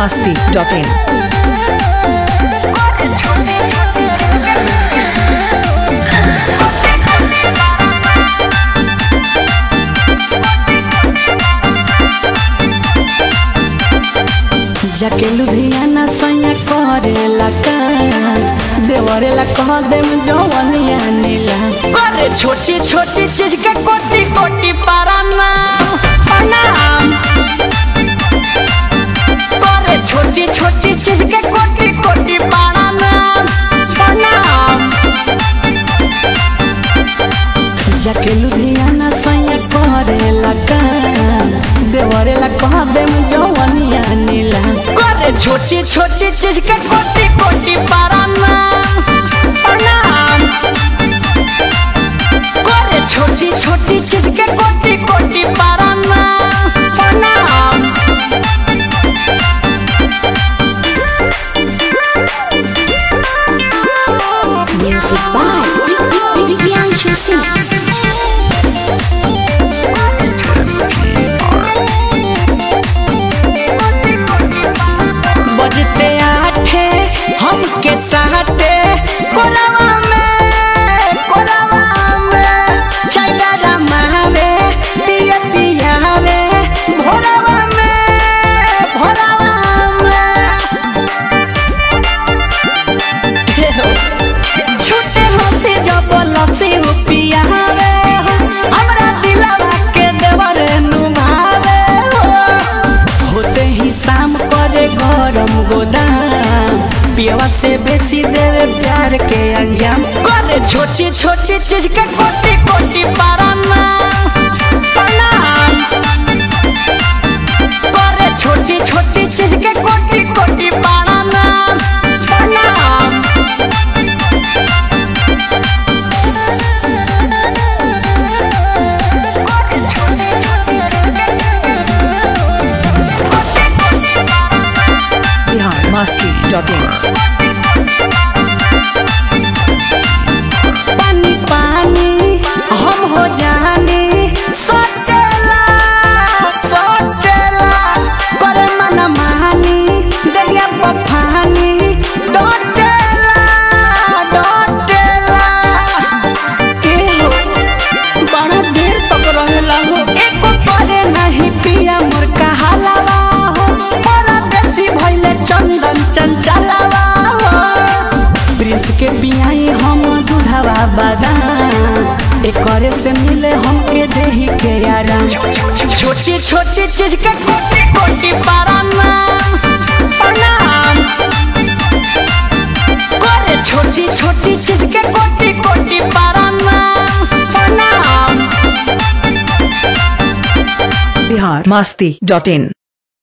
masti.in. जाके लुधियाना सैया करेला का देवरेला कह देम जवनिया नीला करे छोटी छोटी चीज के कोटी कोटी पाराना प्रणाम करे छोटी छोटी चीज के कोटी कोटी पाराना प्रणाम जाके लुधियाना सैया करेला का देवरेला कह देम जवनिया नीला करे छोटी छोटी चीज के कोटी कोटी पाराना प्रणाम करे छोटी छोटी चीज के कोटी कोटी पाराना प्रणाम Music by Priyanshu Singh. बजते आठे हमके साथे कोलावा में कोलावा में चाय दादा मावे पिया पिया रे भोरावा में भोरावा में छूटे हंसी जब लसी रुपिया रे हमरा दिलवा के देवर नुमावे हो होते ही शाम करे गरम गोदाम पियवा से बेसी देवे प्यार के अंजाम करे छोटी छोटी चीज के कोटी कोटी पाराना प्रणाम करे छोटी छोटी चीज के कोटी कोटी पाराना प्रणाम Bihar masti.in. पानी पानी हम हो जानी सटेला सटेला करे मन मानी देलिया पफानी डटेला डटेला ए हो बड़ा देर तक रहेला हो एको करे नहीं पिया मोर कहालावा हो परदेसी भइले चंदन चंचलावा हो प्रिंस के बियाई हम दूधवा बादाम एकरे से मिले हमके देही के आराम छोटी छोटी चीज के कोटी कोटी पाराना प्रणाम करे छोटी छोटी चीज के कोटी कोटी पाराना प्रणाम Bihar masti.in.